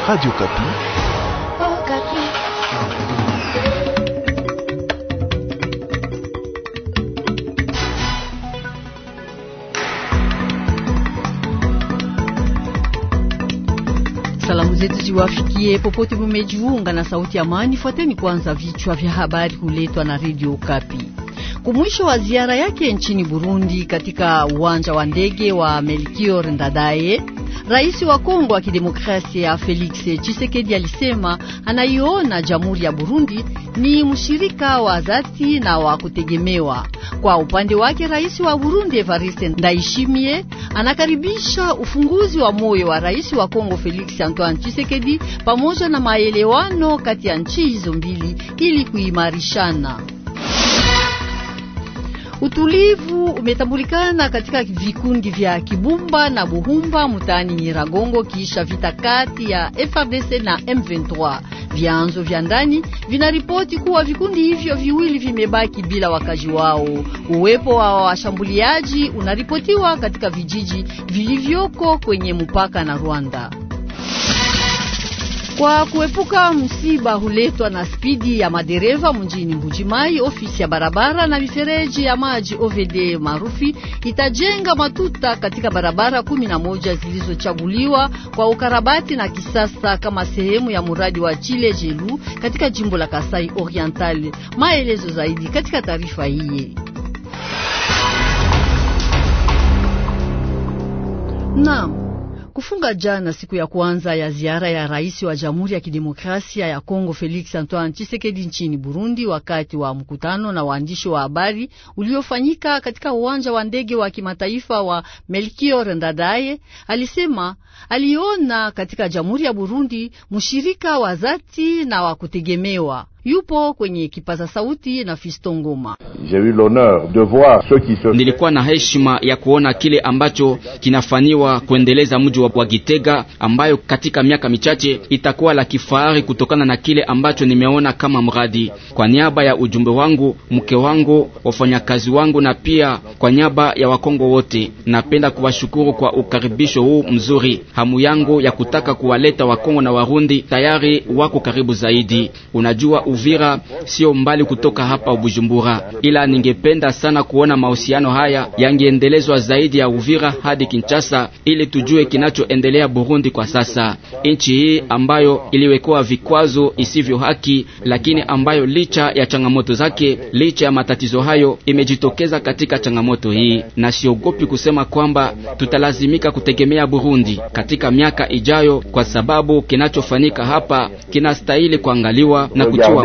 Radio Kapi. Oh, Kapi. Salamu zetu ziwafikie popote mumejiunga na sauti ya amani. Fuateni kwanza vichwa vya habari huletwa na Radio Kapi. Kumwisho wa ziara yake nchini Burundi katika uwanja wa ndege wa Melchior Ndadaye, Rais wa Kongo wa Kidemokrasia Felix Tshisekedi alisema anaiona Jamhuri ya Burundi ni mshirika wa dhati na wa kutegemewa. Kwa upande wake, Rais wa Burundi Evariste Ndayishimiye anakaribisha ufunguzi wa moyo wa Rais wa Kongo Felix Antoine Tshisekedi pamoja na maelewano kati ya nchi hizo mbili ili kuimarishana. Utulivu umetambulikana katika vikundi vya Kibumba na Buhumba mtaani Nyiragongo kisha vita kati ya FARDC na M23. Vyanzo vya ndani vinaripoti kuwa vikundi hivyo viwili vimebaki bila wakazi wao. Uwepo wa washambuliaji unaripotiwa katika vijiji vilivyoko kwenye mpaka na Rwanda. Kwa kuepuka msiba huletwa na spidi ya madereva mjini Mbujimai, ofisi ya barabara na mifereji ya maji OVD maarufi itajenga matuta katika barabara kumi na moja zilizochaguliwa kwa ukarabati na kisasa kama sehemu ya mradi wa Chile Jelu katika jimbo la Kasai Oriental. Maelezo zaidi katika taarifa hii. Naam. Kufunga jana siku ya kwanza ya ziara ya rais wa Jamhuri ya Kidemokrasia ya Kongo Felix Antoine Tshisekedi nchini Burundi, wakati wa mkutano na waandishi wa habari uliofanyika katika uwanja wa ndege wa kimataifa wa Melchior Ndadaye, alisema aliona katika Jamhuri ya Burundi mshirika wa dhati na wa kutegemewa. Yupo kwenye kipaza sauti na Fisto Ngoma. Nilikuwa na heshima ya kuona kile ambacho kinafanywa kuendeleza mji wa Gitega, ambayo katika miaka michache itakuwa la kifahari kutokana na kile ambacho nimeona kama mradi. Kwa niaba ya ujumbe wangu, mke wangu, wafanyakazi wangu na pia kwa niaba ya Wakongo wote, napenda kuwashukuru kwa ukaribisho huu mzuri. Hamu yangu ya kutaka kuwaleta Wakongo na Warundi tayari wako karibu zaidi. Unajua Uvira sio mbali kutoka hapa Bujumbura, ila ningependa sana kuona mahusiano haya yangeendelezwa zaidi ya Uvira hadi Kinshasa, ili tujue kinachoendelea Burundi kwa sasa. Nchi hii ambayo iliwekewa vikwazo isivyo haki, lakini ambayo licha ya changamoto zake, licha ya matatizo hayo, imejitokeza katika changamoto hii, na siogopi kusema kwamba tutalazimika kutegemea Burundi katika miaka ijayo, kwa sababu kinachofanyika hapa kinastahili kuangaliwa na kutiwa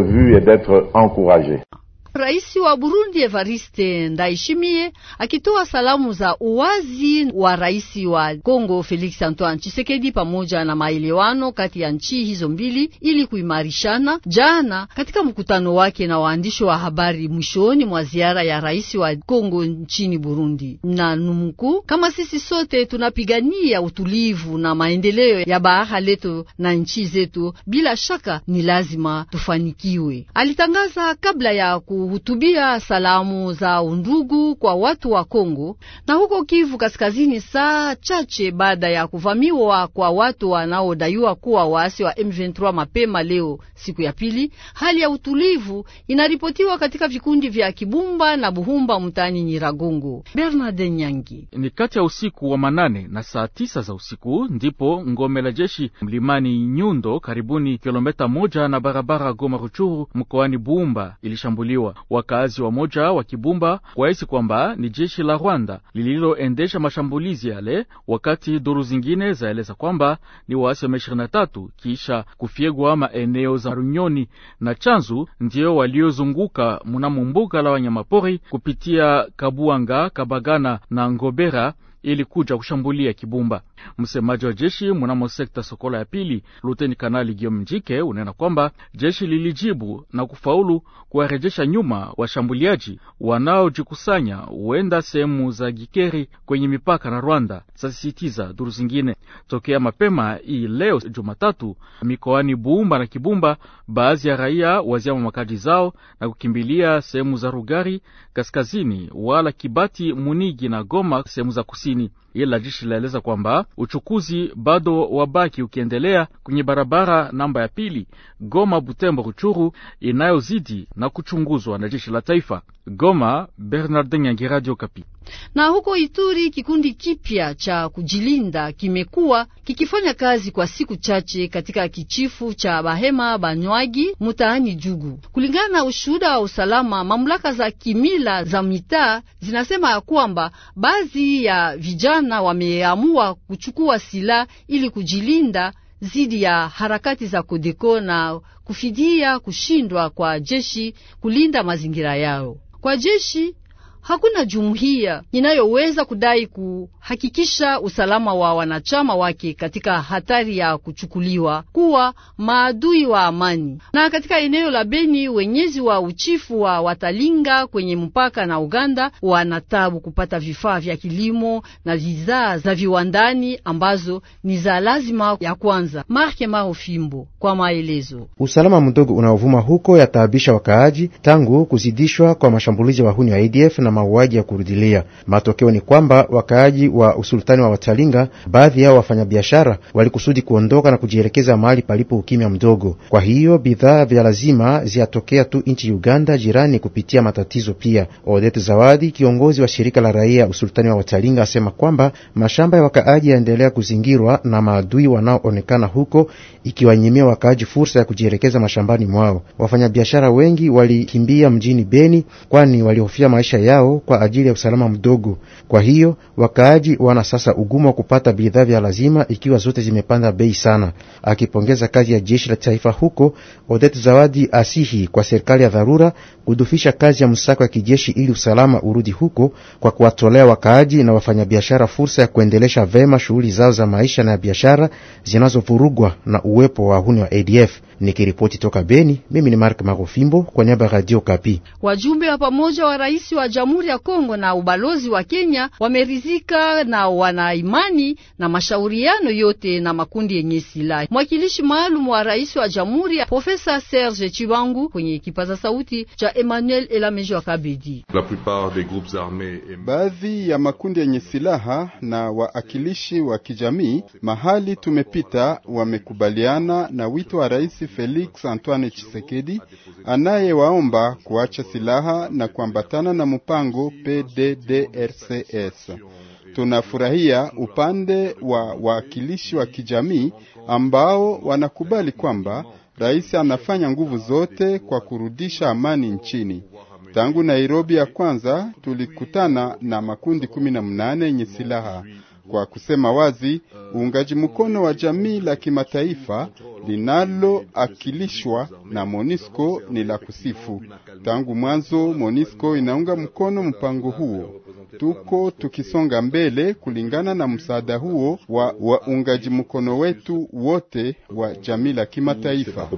Rais wa Burundi Evariste Ndayishimiye akitoa salamu za uwazi wa rais wa Kongo Felix Antoine Tshisekedi pamoja na maelewano kati ya nchi hizo mbili ili kuimarishana. Jana katika mkutano wake na waandishi wa habari mwishoni mwa ziara ya rais wa Kongo nchini Burundi, na numku, kama sisi sote tunapigania utulivu na maendeleo ya bara letu na nchi zetu, bila shaka ni lazima tufanikiwe, alitangaza kabla ya kuhutubia salamu za undugu kwa watu wa Kongo na huko Kivu Kaskazini, saa chache baada ya kuvamiwa kwa watu wanaodaiwa kuwa waasi wa M23 mapema leo, siku ya pili. Hali ya utulivu inaripotiwa katika vikundi vya Kibumba na Buhumba mtaani Nyiragongo. Bernard Nyangi. Ni kati ya usiku wa manane na saa tisa za usiku ndipo ngome la jeshi mlimani Nyundo, karibuni kilomita moja na barabara Goma Ruchuru mkoani Buhumba ilishambuliwa. Wakazi wa moja wa Kibumba wahisi kwamba ni jeshi la Rwanda lililoendesha mashambulizi yale, wakati duru zingine zaeleza kwamba ni waasi wa M23 kisha kufyegwa maeneo za Runyoni na Chanzu ndiyo waliozunguka mnamo mbuga la wanyamapori kupitia Kabuanga, Kabagana na Ngobera ili kuja kushambulia Kibumba. Msemaji wa jeshi mnamo sekta Sokola ya pili, luteni kanali Giom Njike unena kwamba jeshi lilijibu na kufaulu kuwarejesha nyuma washambuliaji wanaojikusanya huenda sehemu za Gikeri kwenye mipaka na Rwanda, zasisitiza duru zingine. Tokea mapema hii leo Jumatatu, mikoani Buumba na Kibumba, baadhi ya raia waziama makazi zao na kukimbilia sehemu za Rugari kaskazini, wala Kibati, Munigi na Goma sehemu za kusini. ila jeshi laeleza kwamba uchukuzi bado wabaki ukiendelea kwenye barabara namba ya pili Goma Butembo Ruchuru inayozidi na kuchunguzwa na jeshi la taifa. Goma, Bernardin Nyangi, Radio Kapi. Na huko Ituri, kikundi kipya cha kujilinda kimekuwa kikifanya kazi kwa siku chache katika kichifu cha Bahema Banywagi mutaani Jugu. Kulingana na ushuhuda wa usalama, mamlaka za kimila za mitaa zinasema ya kwamba baadhi ya vijana wameamua kuchukua silaha ili kujilinda zidi ya harakati za Kodeko na kufidia kushindwa kwa jeshi kulinda mazingira yao. Kwa jeshi hakuna jumuiya inayoweza kudai kuhakikisha usalama wa wanachama wake katika hatari ya kuchukuliwa kuwa maadui wa amani. Na katika eneo la Beni, wenyezi wa uchifu wa Watalinga kwenye mpaka na Uganda wanatabu kupata vifaa vya kilimo na bidhaa za viwandani ambazo ni za lazima ya kwanza. Marke Maro Fimbo kwa maelezo. Usalama mdogo unaovuma huko yataabisha wakaaji tangu kuzidishwa kwa mashambulizi ya wahuni wa ADF na mauaji ya kurudilia. Matokeo ni kwamba wakaaji wa usultani wa Watalinga, baadhi yao wafanyabiashara, walikusudi kuondoka na kujielekeza mahali palipo ukimya mdogo. Kwa hiyo bidhaa vya lazima ziatokea tu nchi Uganda jirani kupitia matatizo pia. Odette Zawadi, kiongozi wa shirika la raia usultani wa Watalinga, asema kwamba mashamba ya wakaaji yaendelea kuzingirwa na maadui wanaoonekana huko, ikiwanyimia wakaaji fursa ya kujielekeza mashambani mwao. Wafanyabiashara wengi walikimbia mjini Beni, kwani walihofia maisha yao kwa ajili ya usalama mdogo. Kwa hiyo wakaaji wana sasa ugumu wa kupata bidhaa vya lazima, ikiwa zote zimepanda bei sana. Akipongeza kazi ya jeshi la taifa huko, Odette Zawadi asihi kwa serikali ya dharura kudufisha kazi ya msako ya kijeshi ili usalama urudi huko, kwa kuwatolea wakaaji na wafanyabiashara fursa ya kuendelesha vema shughuli zao za maisha na ya biashara zinazovurugwa na uwepo wa wahuni wa ADF. Nikiripoti toka Beni, mimi ni Mark Marofimbo kwa niaba ya Radio Kapi. Wajumbe wa pamoja wa rais wa Jamhuri ya Kongo na ubalozi wa Kenya wameridhika na wana imani na mashauriano yote na makundi yenye silaha. Mwakilishi maalum wa rais wa Jamhuri ya Profesa Serge Chibangu kwenye kipaza sauti cha Emmanuel Elamejo wa Kabedi. Baadhi ya makundi yenye silaha na waakilishi wa kijamii mahali tumepita wamekubaliana na wito wa rais Felix Antoine Tshisekedi anayewaomba kuacha silaha na kuambatana na mpango PDDRCS. Tunafurahia upande wa waakilishi wa kijamii ambao wanakubali kwamba rais anafanya nguvu zote kwa kurudisha amani nchini. Tangu Nairobi ya kwanza tulikutana na makundi kumi na mnane yenye silaha kwa kusema wazi, uungaji mkono wa jamii la kimataifa linaloakilishwa na MONUSCO ni la kusifu. Tangu mwanzo MONUSCO inaunga mkono mpango huo. Tuko tukisonga mbele kulingana na msaada huo wa waungaji mkono wetu wote wa jamii la kimataifa.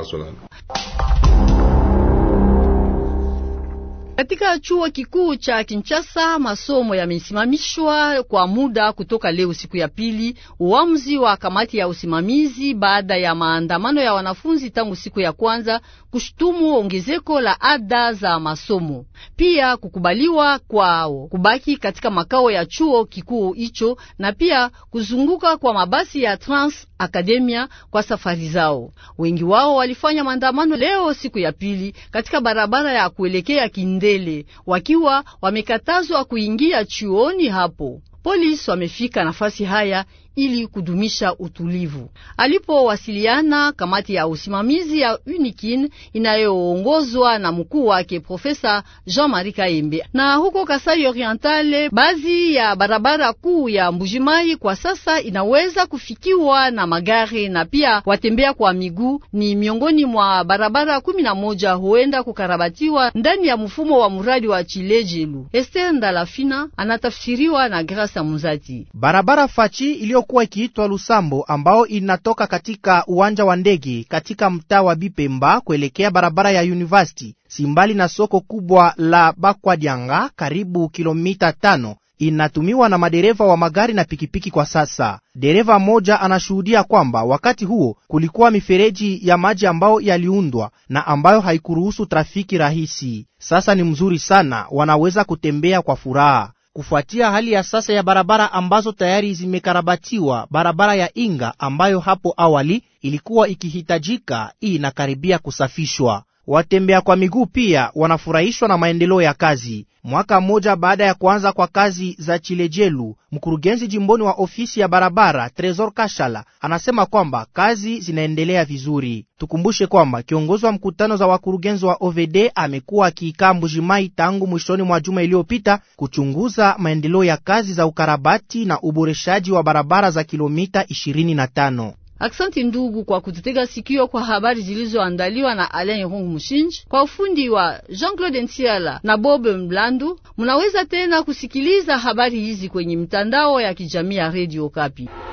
Katika chuo kikuu cha Kinshasa masomo yamesimamishwa kwa muda kutoka leo siku ya pili, uamuzi wa kamati ya usimamizi baada ya maandamano ya wanafunzi tangu siku ya kwanza kushutumu ongezeko la ada za masomo, pia kukubaliwa kwao kubaki katika makao ya chuo kikuu hicho na pia kuzunguka kwa mabasi ya Trans Academia kwa safari zao. Wengi wao walifanya maandamano leo siku ya pili katika barabara ya kuelekea Kindele wakiwa wamekatazwa kuingia chuoni hapo. Polisi wamefika nafasi haya ili kudumisha utulivu. Alipowasiliana kamati ya usimamizi ya UNIKIN inayoongozwa na mkuu wake Profesa Jean-Marie Kaembe. Na huko Kasai Orientale, baadhi ya barabara kuu ya Mbujimai kwa sasa inaweza kufikiwa na magari na pia watembea kwa miguu. Ni miongoni mwa barabara kumi na moja huenda kukarabatiwa ndani ya mfumo wa mradi wa Chilejelu. Esther Ndalafina anatafsiriwa na Grasa Muzati. Barabara fachi iliyokuwa ikiitwa Lusambo ambao inatoka katika uwanja wa ndege katika mtaa wa Bipemba kuelekea barabara ya University simbali na soko kubwa la Bakwadianga karibu kilomita tano inatumiwa na madereva wa magari na pikipiki kwa sasa. Dereva mmoja anashuhudia kwamba wakati huo kulikuwa mifereji ya maji ambayo yaliundwa na ambayo haikuruhusu trafiki rahisi. Sasa ni mzuri sana, wanaweza kutembea kwa furaha. kufuatia hali ya sasa ya barabara ambazo tayari zimekarabatiwa. Barabara ya Inga ambayo hapo awali ilikuwa ikihitajika, hii inakaribia kusafishwa. Watembea kwa miguu pia wanafurahishwa na maendeleo ya kazi. Mwaka mmoja baada ya kuanza kwa kazi za Chilejelu, mkurugenzi jimboni wa ofisi ya barabara Tresor Kashala anasema kwamba kazi zinaendelea vizuri. Tukumbushe kwamba kiongozi wa mkutano za wakurugenzi wa OVD amekuwa akiikaa Mbujimai tangu mwishoni mwa juma iliyopita kuchunguza maendeleo ya kazi za ukarabati na uboreshaji wa barabara za kilomita 25. Aksanti ndugu kwa kututega sikio kwa habari zilizoandaliwa na Alain Irungu Mushinji kwa ufundi wa Jean-Claude Ntiala na Bob Mlandu. Munaweza tena kusikiliza habari hizi kwenye mitandao ya kijamii ya Radio Kapi.